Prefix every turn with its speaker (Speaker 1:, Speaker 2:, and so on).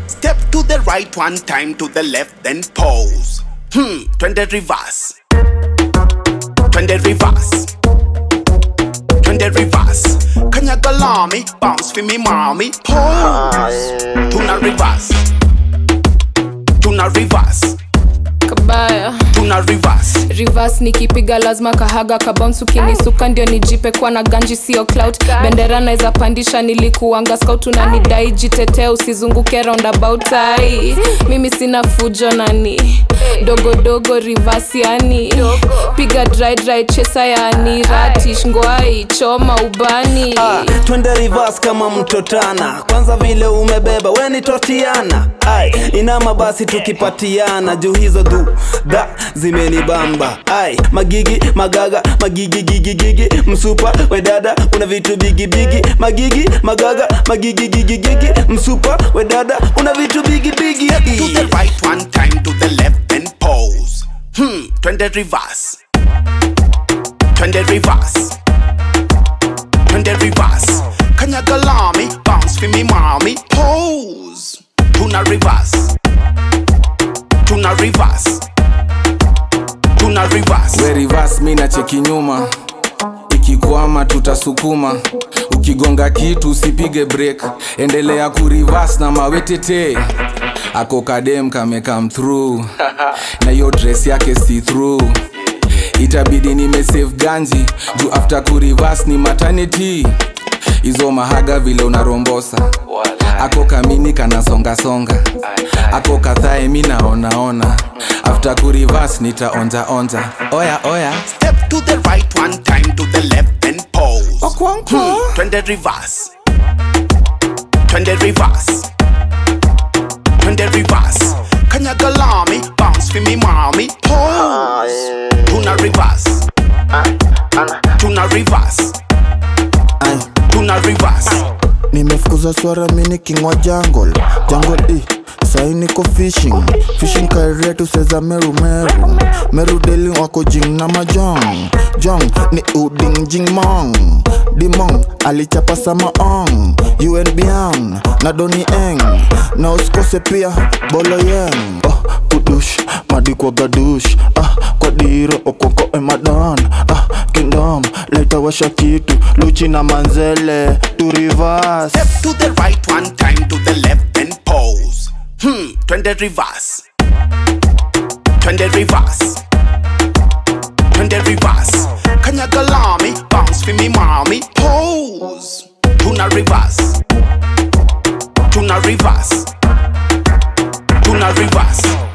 Speaker 1: Step to the right one time to the left, then pause. Hmm, twende reverse. Twende reverse. Twende reverse. Kanyaga lami, bounce for me mommy. Pause. Tuna reverse. Tuna reverse.
Speaker 2: kabaya
Speaker 1: Tuna reverse.
Speaker 2: reverse nikipiga lazima kahaga kabounce ukinisuka ndio nijipe kwa na ganji sio clout bendera naweza pandisha nilikuanga scout unanidai jitetee usizunguke roundabout ai mimi sina fujo nani dogodogo reverse yani piga dry dry chesa yani ratish ngwai choma ubani
Speaker 3: Ah, twende reverse kama mtotana kwanza vile umebeba we ni totiana ai inama basi tukipatiana juu hizo du da zimenibamba ai magigi magaga magigi gigi gigi msupa we dada una vitu bigi bigi magigi magaga magigi gigi gigi msupa we dada una vitu bigi bigi
Speaker 1: To the right one time to the left, then pause. Hmm, twende reverse. Twende reverse. Twende reverse. Kanyaga lami, bounce for me mommy. Pose. Tuna reverse. Tuna reverse. Tuna reverse.
Speaker 4: we reverse mi na cheki nyuma ikikwama tutasukuma ukigonga kitu usipige break endelea kurivas na mawetete ako kadem kame come through na hiyo dress yake see through itabidi nimesave ganji juu after kurivas ni maternity hizo mahaga vile unarombosa ako kamini kanasongasonga ako kadhae mi naonaona after kurivas nitaonjaonja oya oya
Speaker 1: Step to the right one time to the left, then pause.
Speaker 4: Okwankwo.
Speaker 1: Hmm, twende reverse. Twende reverse. Twende reverse. Kanyaga lami, bounce for me mommy. Pose. Tuna reverse. Tuna reverse. Tuna reverse.
Speaker 5: nimefukuza swara mini kingwa jungle jungle i sai niko fishing fishing kairetu seza meru meru meru deli wako jing na majong jong ni uding jing mong dimong alichapa sama ong unbn na doni eng na usikose pia bolo yeng oh, kudush madi kwa gadush ah, kwa diro okoko emadan ah, kingdom leta washa kitu luchi na manzele tu reverse
Speaker 1: Step to the right one time to the left, then pause. Hmm, twende reverse. Twende reverse. Twende reverse. Kanyaga lami, bounce for me mommy. Pose. Tuna reverse. Tuna reverse. Tuna reverse.